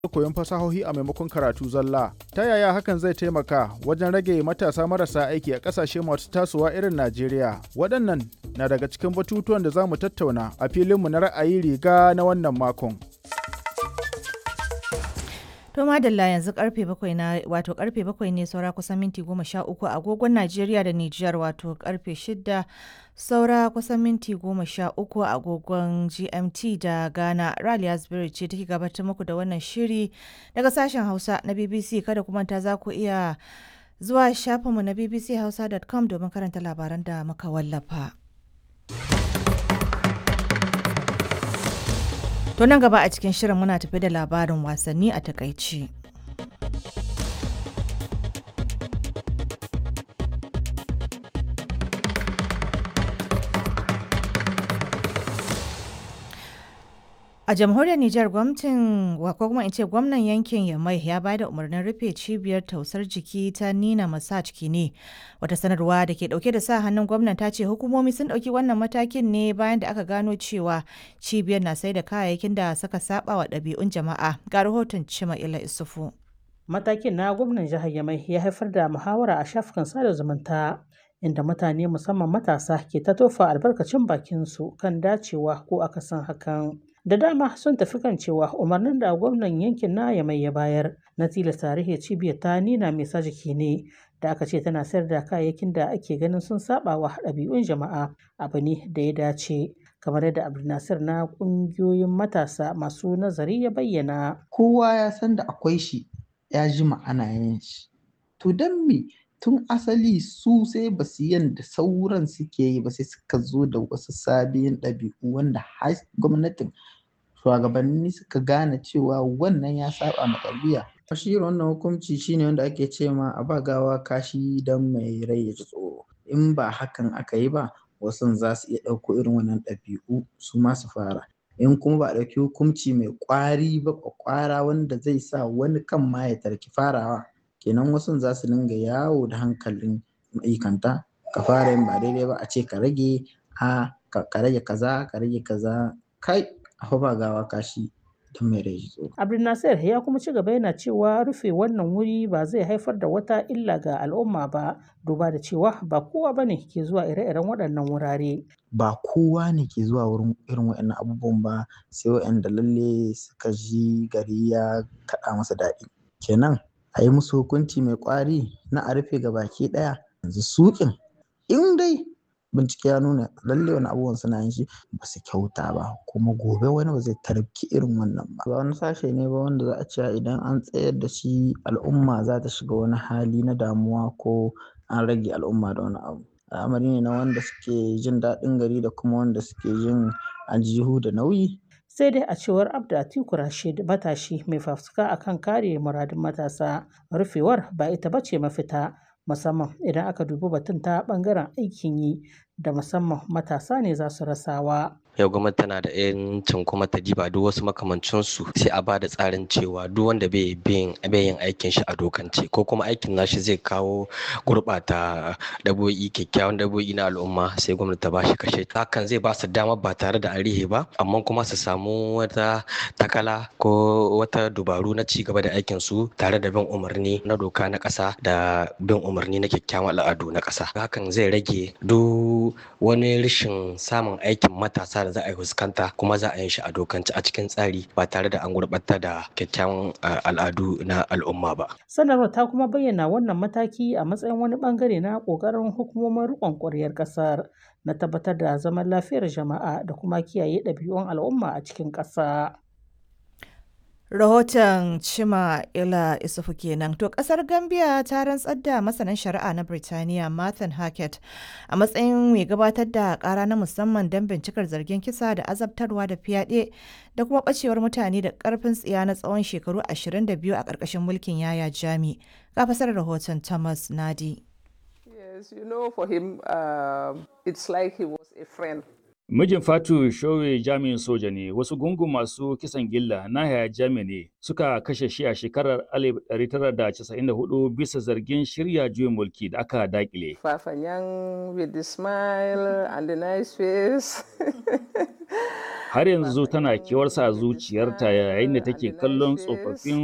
koyon fasahohi a maimakon karatu zalla. Ta yaya hakan zai taimaka wajen rage matasa marasa aiki a ƙasashe masu tasowa irin Najeriya? Waɗannan na daga cikin batutuwan da za mu tattauna a filinmu na ra'ayi riga na wannan makon. To madalla yanzu karfe bakwai na wato karfe bakwai ne saura kusan minti goma sha uku agogon Najeriya da Nijar wato karfe shida saura kusan minti goma sha uku agogon GMT da Ghana. Raliya Spirit ce take gabatar muku da wannan shiri daga sashen Hausa na BBC kada kuma ta za ku iya zuwa shafinmu na bbchausa.com domin karanta labaran da muka wallafa. To nan gaba a cikin shirin muna tafi da labarin wasanni a takaici. A jamhuriyar Nijar gwamnatin ko kuma in ce gwamnan yankin Yamai ya ba da umarnin rufe cibiyar tausar jiki ta Nina Massage Kine. Wata sanarwa da ke dauke da sa hannun gwamnan ta ce hukumomi sun dauki wannan matakin ne bayan da aka gano cewa cibiyar na sai da kayayyakin da suka saba wa ɗabi'un jama'a. Ga rahoton Cima Ila Isufu. Matakin na gwamnan jihar Yamai ya haifar da muhawara a shafukan sada zumunta. inda mutane musamman matasa ke ta tofa albarkacin bakinsu kan dacewa ko akasin hakan. da dama sun tafi kan cewa umarnin da gwamnan yankin na ya mai ya bayar na tilasta tarihi cibiyar ta nina mai sa jiki ne da aka ce tana sayar da kayayyakin da ake ganin sun saba wa ɗabi'un jama'a abu ne da ya dace kamar yadda abdulnasir na ƙungiyoyin matasa masu nazari ya bayyana kowa ya san da akwai shi ya ji ana yin shi to don me tun asali su sai ba su yanda sauran suke yi ba sai suka zo da wasu sabihin ɗabi'u wanda har gwamnatin shugabanni suka gane cewa wannan ya saba ma tarbiyya shi wannan hukunci shine wanda ake ce ma a ba gawa kashi don mai rai ya ji tsoro in ba hakan aka yi ba wasu za su iya ɗauko irin wannan ɗabi'u su ma su fara in kuma ba a ɗauki hukunci mai ƙwari ba ƙwara wanda zai sa wani kan ma ya tarki farawa kenan wasu za su dinga yawo da hankalin ma'aikanta ka fara yin ba daidai ba a ce ka rage a ka rage kaza ka rage kaza kai a ba gawa kashi don mai rai tsoro. abdulnasir ya kuma ci gaba yana cewa rufe wannan wuri ba zai haifar da wata illa ga al'umma ba duba da cewa ba kowa ba ne ke zuwa ire-iren waɗannan wurare. ba kowa ne ke zuwa wurin irin waɗannan abubuwan ba sai waɗanda lalle suka ji gari ya kaɗa masa daɗi kenan a yi musu hukunci mai ƙwari na a rufe ga baki ɗaya yanzu suƙin in dai bincike ya nuna lalle wani abubuwan suna yin shi ba su kyauta ba kuma gobe wani ba zai tarki irin wannan ba ba wani sashe ne ba wanda za a ce idan an tsayar da shi al'umma za ta shiga wani hali na damuwa ko an rage al'umma da wani abu al'amari ne na wanda suke jin daɗin gari da kuma wanda suke jin aljihu da nauyi sai dai a cewar abda atiku rashid matashi mai fafutuka akan kare muradun matasa rufewar ba ita bace mafita musamman idan aka dubi batun ta bangaren aikin yi da musamman matasa ne za su rasawa yau gwamnati tana da yancin kuma ta diba duk wasu makamancinsu sai a ba da tsarin cewa duk wanda bai yin aikin shi a dokance ko kuma aikin nashi zai kawo gurɓata dabo'i kyakkyawan dabo'i na al'umma sai gwamnati ta ba shi kashe hakan zai ba su dama ba tare da arihe ba amma kuma su samu wata takala ko wata dubaru na ci gaba da aikin su tare da bin umarni na doka na ƙasa da bin umarni na kyakkyawan al'adu na ƙasa hakan zai rage duk wani rashin samun aikin matasa da za a yi fuskanta kuma za a yi shi a dokance a cikin tsari ba tare da an gurɓata da kyakkyawan al'adu na al'umma ba. Sanarwar ta kuma bayyana wannan mataki a matsayin wani bangare na ƙoƙarin hukumomin riƙon ƙwaryar ƙasar na tabbatar da zaman lafiyar jama'a da kuma kiyaye ɗabi'un al'umma a cikin ƙasa. Rahoton Cima Ila Isufu kenan. To kasar Gambia ta rantsar da masanin shari'a na Birtaniya Martin Hackett a matsayin mai gabatar da kara na musamman don bincikar zargin kisa da azabtarwa da fyaɗe da kuma ɓacewar mutane da ƙarfin tsiya na tsawon shekaru 22 a ƙarƙashin mulkin Yaya Jami. Ga fasar rahoton Thomas Nadi. Yes, you know, for him, uh, it's like he was a friend. Mijin Fatu Showe jami'in soja ne, wasu gungun masu kisan gilla na haya jami ne suka kashe shi a shekarar 1994 bisa zargin shirya juyin mulki da aka dakile. Fafanyang with the smile and the nice face. har yanzu tana kewarsa a zuciyarta yayin da take kallon tsofaffin